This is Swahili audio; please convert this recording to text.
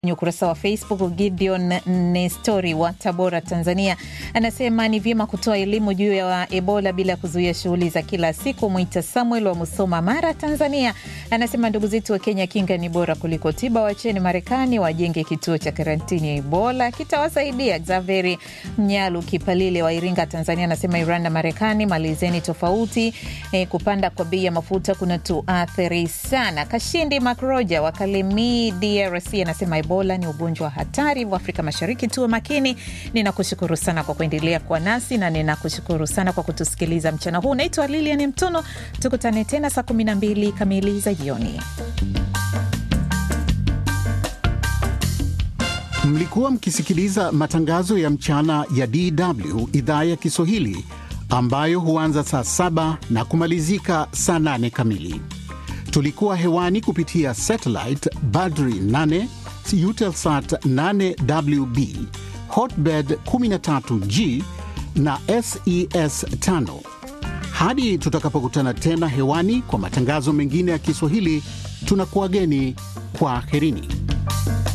Kwenye ukurasa wa Facebook, Gideon Nestori wa Tabora, Tanzania, anasema ni vyema kutoa elimu juu ya Ebola bila kuzuia shughuli za kila siku. Mwita Samuel wa Musoma, Mara, Tanzania, anasema ndugu zetu wa Kenya, kinga ni bora kuliko tiba. Wacheni Marekani wajenge kituo cha karantini ya Ebola, kitawasaidia. Xaveri Mnyalu Kipalile wa Iringa, Tanzania, anasema Iran na Marekani malizeni tofauti. E, kupanda kwa bei ya mafuta kuna tuathiri sana. Kashindi Makroja wa Kalemi, DRC, anasema Ebola ni ugonjwa wa hatari wa Afrika Mashariki, tuwe makini. Ninakushukuru sana kwa kuendelea kuwa nasi na ninakushukuru sana kwa kutusikiliza mchana huu. Naitwa Lilian Mtono, tukutane tena saa 12 kamili za jioni. Mlikuwa mkisikiliza matangazo ya mchana ya DW idhaa ya Kiswahili ambayo huanza saa saba na kumalizika saa nane kamili. Tulikuwa hewani kupitia satellite Badri 8 Eutelsat 8WB Hotbird 13G na SES 5. Hadi tutakapokutana tena hewani kwa matangazo mengine ya Kiswahili, tunakuwageni kwa herini.